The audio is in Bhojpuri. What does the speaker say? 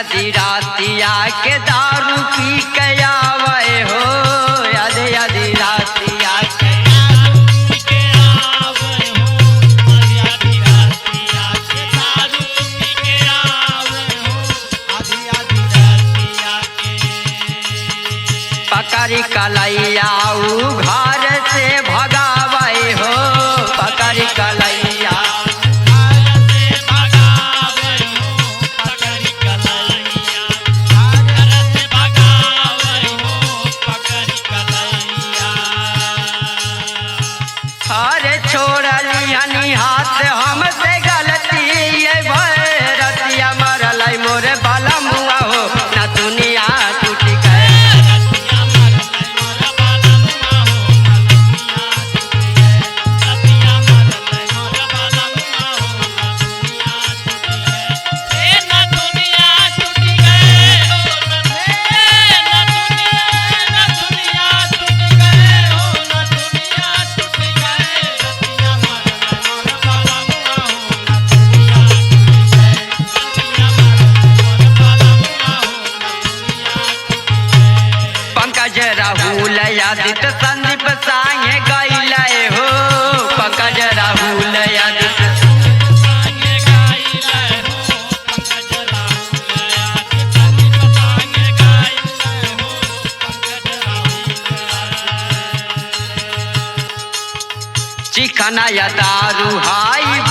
यदि रातिया के दारू पी के आवे हो यदि यदि रातिया के पकड़ी कलैया ऊ घर से भगावे हो पकड़ी कलैया अरे छोड़ली हनी हाथ हमसे गलती ये भैरतिया मरल मोरे बाला मुआ हो ना दुनिया टूट गए पंकज राहुल यादित संदीप सांगे गैले हो पंकज राहुल यादित चिकना या दारू हाई